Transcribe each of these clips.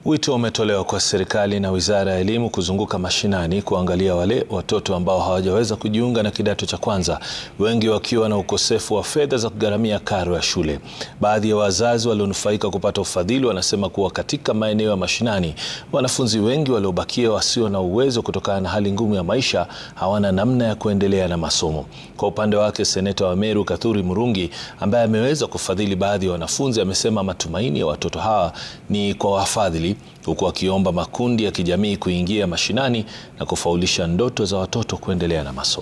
Wito umetolewa kwa serikali na Wizara ya Elimu kuzunguka mashinani kuangalia wale watoto ambao hawajaweza kujiunga na kidato cha kwanza, wengi wakiwa na ukosefu wa fedha za kugharamia karo ya shule. Baadhi ya wazazi walionufaika kupata ufadhili wanasema kuwa katika maeneo ya mashinani, wanafunzi wengi waliobakia wasio na uwezo kutokana na hali ngumu ya maisha hawana namna ya kuendelea na masomo. Kwa upande wake, seneta wa Meru Kathuri Murungi ambaye ameweza kufadhili baadhi ya wanafunzi amesema matumaini ya watoto hawa ni kwa wafadhili huku akiomba makundi ya kijamii kuingia mashinani na kufaulisha ndoto za watoto kuendelea na masomo.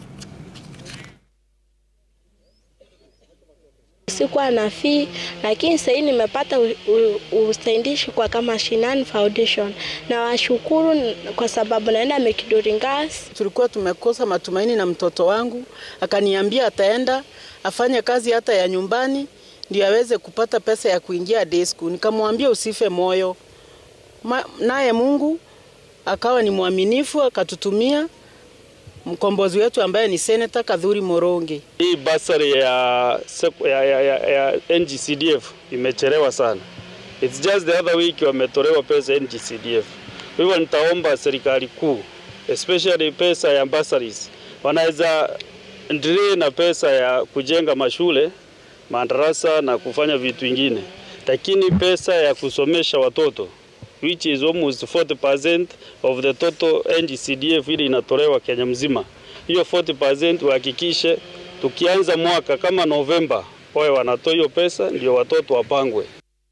Sikuwa na fee lakini sasa hivi nimepata usaidishi kwa kama Shinani Foundation na washukuru kwa sababu naenda Mekidoringas. Tulikuwa tumekosa matumaini na mtoto wangu akaniambia ataenda afanye kazi hata ya nyumbani ndio aweze kupata pesa ya kuingia day school. Nikamwambia usife moyo, naye Mungu akawa ni mwaminifu akatutumia mkombozi wetu ambaye ni Senator Kadhuri Moronge. Hii basari ya, ya, ya, ya, ya NGCDF imechelewa sana. It's just the other week wametolewa pesa NGCDF. Kwa hivyo nitaomba serikali kuu especially pesa ya bursaries wanaweza endelee na pesa ya kujenga mashule, madarasa na kufanya vitu vingine, lakini pesa ya kusomesha watoto which is almost 40% of the total NGCDF ile inatolewa Kenya mzima. Hiyo 40% wahakikishe tukianza mwaka kama Novemba wawe wanatoa hiyo pesa ndio watoto wapangwe.